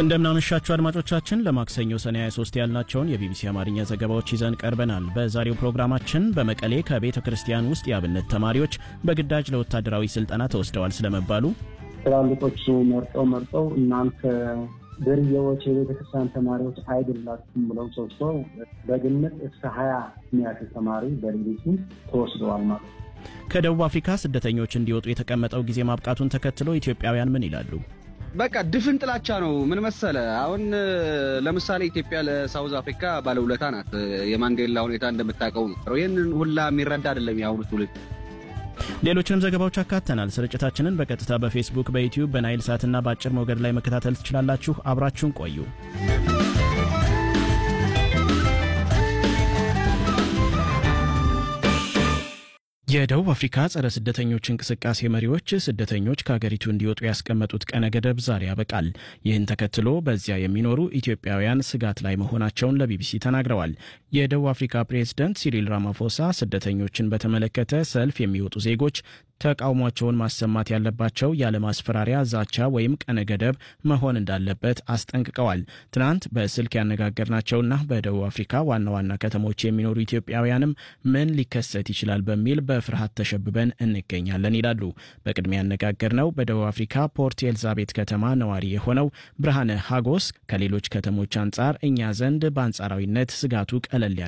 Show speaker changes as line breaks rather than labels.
እንደምናመሻችሁ አድማጮቻችን ለማክሰኞ ሰኔ 23 ያልናቸውን የቢቢሲ አማርኛ ዘገባዎች ይዘን ቀርበናል። በዛሬው ፕሮግራማችን በመቀሌ ከቤተ ክርስቲያን ውስጥ የአብነት ተማሪዎች በግዳጅ ለወታደራዊ ስልጠና ተወስደዋል ስለመባሉ፣
ትላልቆች መርጠው መርጠው እናንተ ድርዬዎች የቤተ ክርስቲያን ተማሪዎች አይደላችሁም ብለው ሰብስበው በግምት እስከ ሀያ የሚያክል ተማሪ በሌሊቱ ተወስደዋል ማለት ነው።
ከደቡብ አፍሪካ ስደተኞች እንዲወጡ የተቀመጠው ጊዜ ማብቃቱን ተከትሎ ኢትዮጵያውያን ምን ይላሉ?
በቃ ድፍን ጥላቻ ነው። ምን መሰለ፣ አሁን ለምሳሌ ኢትዮጵያ ለሳውዝ አፍሪካ ባለውለታ ናት። የማንዴላ ሁኔታ እንደምታውቀው ነው። ይህንን ሁላ የሚረዳ አይደለም የአሁኑ ትውልድ።
ሌሎችንም ዘገባዎች አካተናል። ስርጭታችንን በቀጥታ በፌስቡክ፣ በዩቲዩብ፣ በናይል ሳትና በአጭር ሞገድ ላይ መከታተል ትችላላችሁ። አብራችሁን ቆዩ። የደቡብ አፍሪካ ጸረ ስደተኞች እንቅስቃሴ መሪዎች ስደተኞች ከሀገሪቱ እንዲወጡ ያስቀመጡት ቀነ ገደብ ዛሬ ያበቃል። ይህን ተከትሎ በዚያ የሚኖሩ ኢትዮጵያውያን ስጋት ላይ መሆናቸውን ለቢቢሲ ተናግረዋል። የደቡብ አፍሪካ ፕሬዝደንት ሲሪል ራማፎሳ ስደተኞችን በተመለከተ ሰልፍ የሚወጡ ዜጎች ተቃውሟቸውን ማሰማት ያለባቸው ያለ ማስፈራሪያ፣ ዛቻ ወይም ቀነ ገደብ መሆን እንዳለበት አስጠንቅቀዋል። ትናንት በስልክ ያነጋገርናቸውና በደቡብ አፍሪካ ዋና ዋና ከተሞች የሚኖሩ ኢትዮጵያውያንም ምን ሊከሰት ይችላል በሚል በፍርሃት ተሸብበን እንገኛለን ይላሉ። በቅድሚያ ያነጋገርነው በደቡብ አፍሪካ ፖርት ኤልዛቤት ከተማ ነዋሪ የሆነው ብርሃነ ሀጎስ ከሌሎች ከተሞች አንጻር እኛ ዘንድ በአንጻራዊነት ስጋቱ ቀለል ያለ